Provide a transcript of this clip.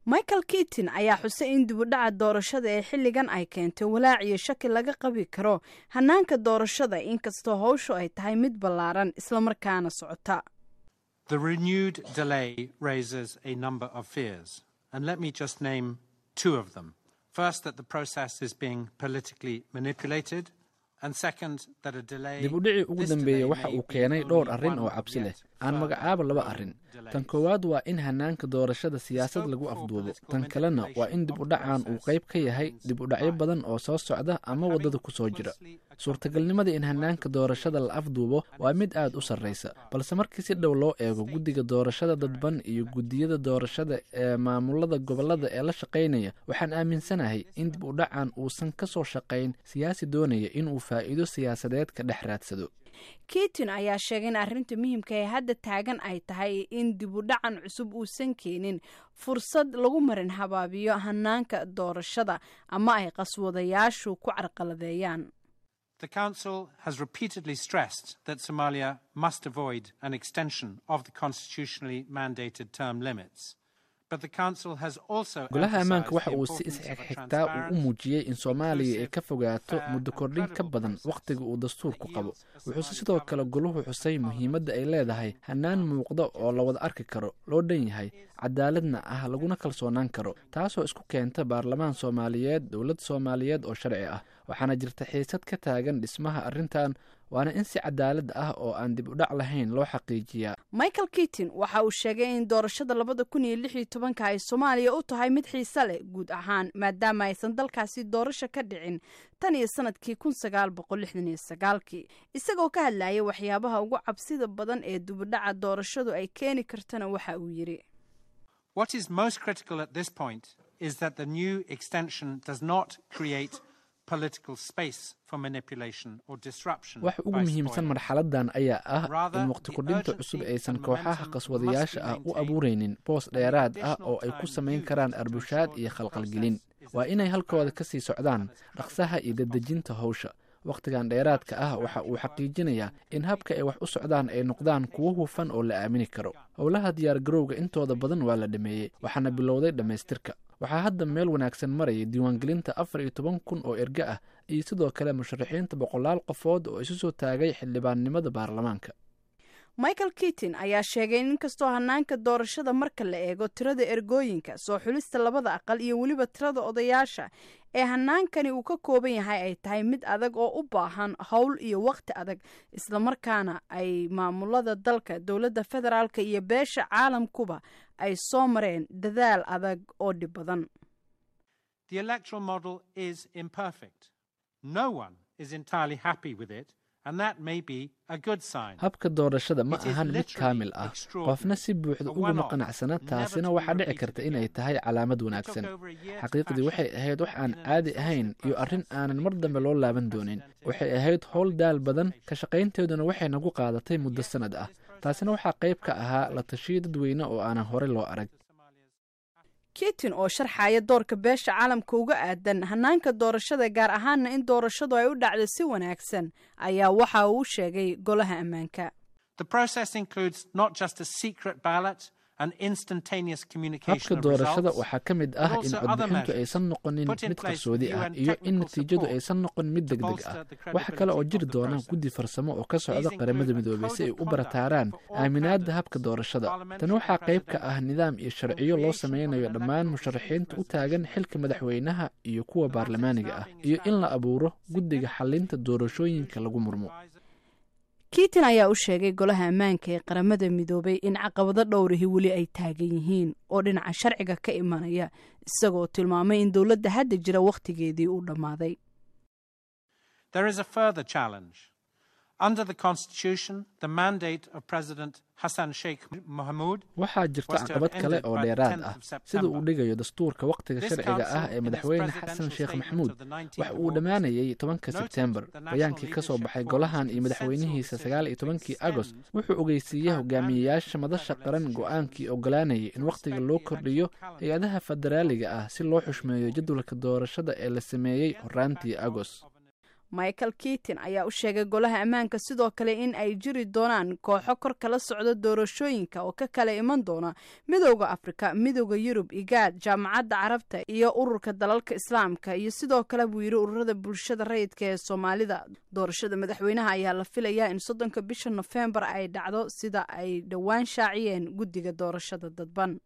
michael kitin ayaa xusay in dibudhaca doorashada ee xilligan ay keentay walaac iyo shaki laga qabi karo hanaanka doorashada inkastoo howshu ay tahay mid ballaaran islamarkaana socota The renewed delay raises a number of fears, and let me just name two of them. First, that the process is being politically manipulated, and second, that a delay. dib u dhicii ugu dambeeyey waxa uu keenay dhowr arrin oo cabsi leh aan magacaabo laba arrin tan koowaad waa in hanaanka doorashada siyaasad lagu afduubo tan kalena waa in dib u dhacan uu qayb ka yahay dib u dhacyo badan oo soo socda ama waddada ku soo jira suurtagalnimada in hanaanka doorashada la afduubo waa mid aad u sarraysa balse markii si dhow loo eego guddiga doorashada dadban iyo guddiyada doorashada ee maamulada gobollada ee la shaqaynaya waxaan aaminsanahay in dib u dhacan uusan ka soo shaqayn siyaasi doonaya inuu faa'iido siyaasadeed ka dhex raadsado kitin ayaa sheegay in arrinta muhiimka ee hadda taagan ay tahay in dib u dhacan cusub uusan keenin fursad lagu marin habaabiyo hanaanka doorashada ama ay qaswadayaashu ku carqaladeeyaan The Council has repeatedly stressed that Somalia must avoid an extension of the constitutionally mandated term limits. But the Council has also golaha ammaanka emphasized waxa the uu si importance of a isxigxigtaa uu u transparent, muujiyey in soomaaliya ay ka fogaato fair, muddo and kordhin ka credible badan process wakhtiga uu dastuurku that qabo yields a wuxuuse Somali sidoo kale government goluhu with xusay parliament muhiimadda ay leedahay hannaan muuqda oo la wada arki karo loo dhan yahay cadaaladna ah laguna kalsoonaan karo taasoo isku keenta baarlamaan soomaaliyeed dowlad soomaaliyeed oo sharci ah waxaana jirta xiisad ka taagan dhismaha arrintan waana in si cadaalad ah oo aan dib u dhac lahayn loo xaqiijiyaa michael kitin waxa uu sheegay in doorashada labada kun iyo lix iyo tobanka ay soomaaliya u tahay mid xiise leh guud ahaan maadaama aysan dalkaasi doorasho ka dhicin tan iyo sanadkii kun sagaal boqol lixdan iyo sagaalkii isagoo ka hadlayay waxyaabaha ugu cabsida badan ee dibudhaca doorashadu ay keeni kartana waxa uu yidhi What is most critical at this point is that the new extension does not create political space for manipulation or disruption. wax ugu by muhiimsan spoilers. marxaladan ayaa ah Rather, in waqti the kordhinta urgency cusub and aysan the kooxaha momentum qaswadayaasha must ah be u maintained. abuuraynin boos dheeraad ah oo ay ku samayn karaan arbushaad iyo khalqalgelin waa inay halkooda ka sii socdaan dhaqsaha iyo dedejinta howsha wakhtigan dheeraadka ah waxa uu xaqiijinayaa in habka ay wax u socdaan ay noqdaan kuwo hufan oo la aamini karo howlaha diyaargarowga intooda badan waa la dhameeyey waxaana bilowday dhammaystirka waxaa hadda meel wanaagsan maraya diiwaangelinta afar iyo toban kun oo erge ah iyo sidoo kale musharaxiinta boqolaal qofood oo isu soo taagay xildhibaannimada baarlamaanka michael kitin ayaa sheegay in inkastoo hanaanka doorashada marka la eego tirada ergooyinka soo xulista labada aqal iyo weliba tirada odayaasha ee hanaankani uu ka kooban yahay ay tahay mid adag oo u baahan howl iyo wakhti adag islamarkaana ay maamulada dalka dowladda federaalka iyo beesha caalamkuba ay soo mareen dadaal adag oo dhib badan The electoral model is imperfect. No one is entirely happy with it, and that may be a good sign. habka doorashada ma It is ahan mid literally kaamil ah extraordinary. qofna si buuxda A uguma one-off, qanacsana never taasina to be waxaa dhici repeated karta inay again. tahay calaamad It took wanaagsan over a year to xaqiiqdii waxay fashion ahayd wax aan in an caadi exhaustive ahayn iyo arrin process. aanan mar dambe loo laaban doonin waxay ahayd howl daal badan ka shaqaynteeduna waxay nagu qaadatay muddo sannad ah taasina waxaa qayb ka ahaa la tashiyo dadweyne oo aanan hore loo arag kitin oo sharxaya doorka beesha caalamka uga aadan hanaanka doorashada gaar ahaana in doorashadu ay u dhacdo si wanaagsan ayaa waxa uu sheegay golaha ammaanka The process includes not just a secret ballot and instantaneous communication habka of doorashada results, waxaa ka mid but ah in also other codbixintu measures aysan noqonin put in mid place qarsoodi with ah UN iyo in technical natiijadu support aysan noqon mid to degdeg bolster ah the waxa kale oo credibility jiri of the doona process. guddi farsamo oo ka socda These qaramada include a midoobay code si ay of u conduct barataaraan for all aaminaadda candidates, habka doorashada parliamentary tani waxaa qayb ka presidential, ah nidaam iyo sharciyo loo creation of sameynayo an dhammaan electoral musharaxiinta u procedure taagan xilka madaxweynaha iyo kuwa baarlamaaniga ah iyo in la abuuro guddiga xalinta doorashooyinka lagu murmo kiitin ayaa u sheegay golaha ammaanka ee qaramada midoobay in caqabado dhowrahi weli ay taagan yihiin oo dhinaca sharciga ka imanaya isagoo tilmaamay in dowladda hadda jira wakhtigeedii uu dhammaaday There is a further challenge. Under the Constitution, the mandate of President Hassan Sheikh Mohamud waxaa jirta was to have caqabad kale ended oo by the dheeraad 10th ah of sida September. uu dhigayo dastuurka wakhtiga This sharciga council, ah ee in its madaxweyne presidential xasan sheekh statement maxamuud of the 19th waxa of uu August, dhammaanayay tobanka noted sebtembar the national bayaankii ka soo leadership baxay formed golahan iyo consensual madaxweynihiisa decision sagaal iyo to tobankii extend agost the wuxuu ogeysiiyey current hogaamiyeyaasha mandate madasha of qaran legislature go-aankii ogolaanayay in wakhtiga loo kordhiyo hay-adaha federaaliga ah si loo xushmeeyo jadwalka doorashada ee la sameeyey horaantii agost michael kitin ayaa u sheegay golaha ammaanka sidoo kale in ay jiri doonaan kooxo kor kala socda doorashooyinka oo ka kala iman doona midowda afrika midowda yurub igaad jaamacadda carabta iyo ururka dalalka islaamka iyo sidoo kale buu yidhi ururada bulshada rayidka ee soomaalida doorashada madaxweynaha ayaa la filayaa in soddonka bisha nofembar ay dhacdo sida ay dhowaan shaaciyeen guddiga doorashada dadban